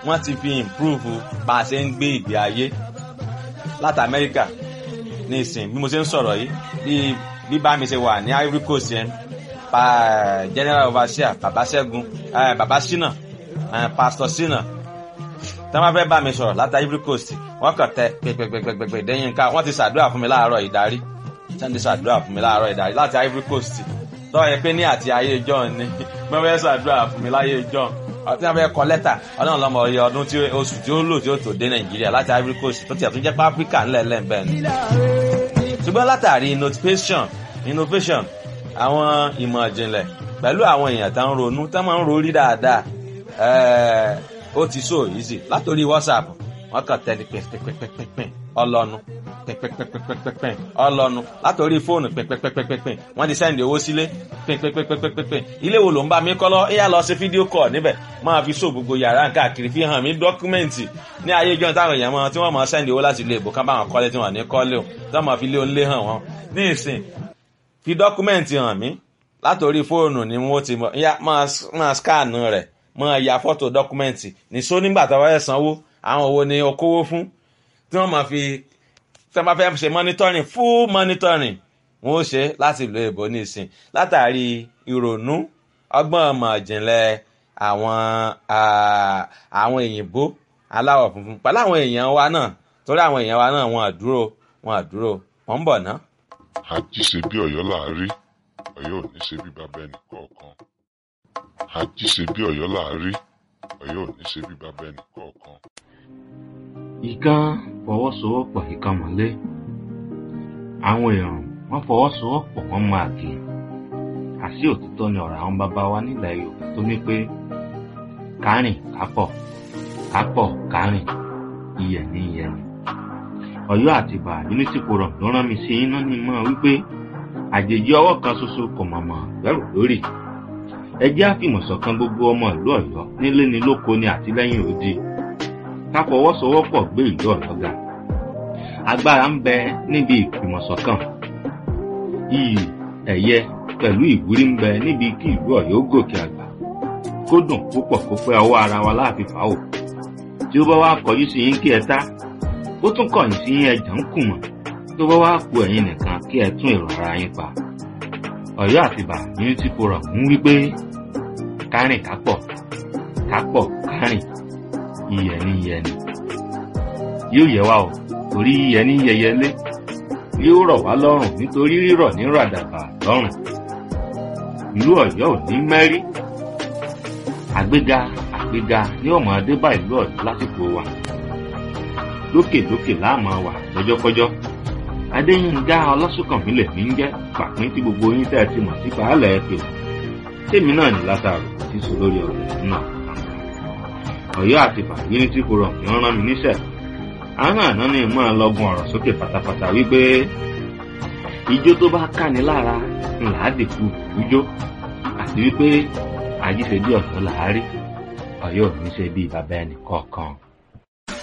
wọ́n ti fi improve bá a ṣe ń gbé ìgbé ayé láti Amẹ́ríkà ní ìsìn bí mo ṣe ń sọ̀rọ̀ yìí bí bí bá mi ṣe wà ní Ivory Coast yẹn pa general overseer baba Ṣẹ́gun baba Ṣínà pastor Ṣínà tí wọ́n fẹ́ bá mi sọ̀rọ̀ láti Ivory Coast wọ́n kàn tẹ pẹpẹpẹpẹpẹ dẹ́yìn ká wọ́n ti ṣàdúrà fún mi láàárọ̀ ìdarí wọ́n ti ṣàdúrà fún mi láàárọ̀ ìdarí láti Ivory Coast tọ́ ẹ pé ní àti ayé John ni wọ́n fẹ́ ṣàdúrà fún mi láyé John ọtí wọn fẹ́ kọ lẹ́tà ọlọ́run lọ́mọ ọyẹ ọdún tí oṣù tí ó lò tí ó tó dé nàìjíríà láti ivory coast tó tiẹ̀ tún jẹ́ pé áfíríkà ńlẹ̀ lẹ́ǹbẹ̀ ni. ṣùgbọ́n látàrí innovation innovation àwọn ìmọ̀ ìjìnlẹ̀ pẹ̀lú àwọn èèyàn tó ń ronú tó máa ń rorí dáadáa ó ti so easy látòrí whatsapp wọ́n kàn tẹ́lẹ̀ pẹ́pẹ́pẹ́pẹ́ ọlọ́nu pẹ́pẹ́pẹ́pẹ́pẹ́ ọlọ́nu látòrí fóònù pẹ́pẹ́pẹ́pẹ́ wọ́n ti sẹ́ndì owó sílé pẹ́pẹ́pẹ́pẹ́ ilé wo ló ń bá mi kọ́ lọ ẹ̀yà lọ sí fídíò kọ̀ níbẹ̀ máa fi so gbogbo yàrá káàkiri fi hàn mí dọ́kúmẹ́ǹtì ní ayé ìjọ táwọn èèyàn máa tí wọ́n máa sẹ́ndì owó láti ilé ìbò kán bá wọn kọ́lé tí wọ́n ní kọ́lé o tí wọ́n máa fi lé onílé hàn wọ́n ní ìsìn fi dọ́kúmẹ́ǹtì hàn mí látòrí fóònù ni wọ́n ti máa skánù rẹ̀ máa ya fọ́tò dọ́kúmẹ́ǹtì nìṣó nígbà tó wáyé sanwó àwọn owó ni okòwò fún tí wọ́n máa fi tí wọ́n bá fẹ́ ṣe monitoring full monitoring wọ́n ó ṣe láti ìlú èbó nísìn látàrí ìrònú ọgbọ́n ọmọ ìjìnlẹ̀ àwọn àwọn òyìnbó aláwọ̀ funfun pẹ̀lú àwọn èèyàn wa náà torí àwọn èèyàn wa náà wọn àdúró wọn àdúró wọn ń bọ̀ ná. àjíṣe bí Ọ̀yọ́ láàárí Ọ̀yọ́ ò ní ṣe bí bàbá ẹnì kọ̀ọ̀kan àjíṣe bí Ọ̀yọ́ láàárí Ọ̀yọ́ ò ní ṣe bí bàbá ẹnì kọ̀ọ̀kan ìkan fọwọ́sowọ́pọ̀ ìkan mọ́lé àwọn èèyàn wọ́n fọwọ́sowọ́pọ̀ wọ́n máa kì í àṣì òtítọ́ ni ọ̀rọ̀ àwọn bàbá wa nílẹ̀ Yorùbá tó ní pé kárìn kápọ̀ kápọ̀ kárìn iyẹ̀ ní iyẹ̀ ni Ọ̀yọ́ àti Ìbà Unity Forum ló rán mi sí iná ní mọ́ wípé àjèjì ọwọ́ kan ṣoṣo kò mọ̀mọ́ gbẹ́rù lórí ẹ jẹ́ àfìmọ̀ṣọ̀kan gbogbo ọmọ ìlú Ọ̀yọ́ nílé ni lóko ni àtìlẹ́yìn òdi ká fọwọ́sowọ́pọ̀ gbé ìlú Ọ̀yọ́ ga agbára ń bẹ níbi ìfìmọ̀ṣọ̀kan iyì ẹ̀yẹ pẹ̀lú ìwúrí ń bẹ níbi kí ìlú Ọ̀yọ́ gòkè àgbà kó dùn púpọ̀ kó pẹ́ ọwọ́ ara wa láàfin fàáwò tí ó bá wá kọjú sí yín kí ẹ tá ó tún kọ̀yìn sí yín ẹ̀jẹ̀ ń kùmọ̀ tó bá wá ku ẹ̀yin nìkan kí ẹ tún èrò ara yín pa Ọ̀yọ́ àtìbà Unity Forum ń wí pé kárìn kápọ̀ kápọ̀ kárìn iyẹ̀ ní iyẹ̀ ni yóò yẹ wá o torí iyẹ̀ ní yẹyẹlé yóò rọ̀ wá lọ́rùn nítorí rírọ̀ ní ràdàbà lọ́rùn ìlú Ọ̀yọ́ ò ní mẹ́rí àgbéga àgbéga ní ọmọ adébá ìlú Ọ̀yọ́ lásìkò wa lókèlókè láàmú wà lọ́jọ́kọ́jọ́ adéyínká ọlọ́sùnkànmí lè ní jẹ́ pàpín tí gbogbo yín tẹ́ ẹ ti mọ̀ sí baálẹ̀ ẹ pè tèmi náà ní látàrò tí sọ lórí ọ̀rọ̀ náà Ọ̀yọ́ àti Unity Forum ní rán mi níṣẹ́ àwọn àná ni mọ ọlọgùn ọ̀rọ̀ sókè pátápátá wípé ijó tó bá káni lára ńlá dìkú ijó àti wípé àjíṣe bí Ọ̀yọ́ làárí Ọ̀yọ́ ò ní ṣe bí bàbá ẹnì kọ̀ọ̀kan.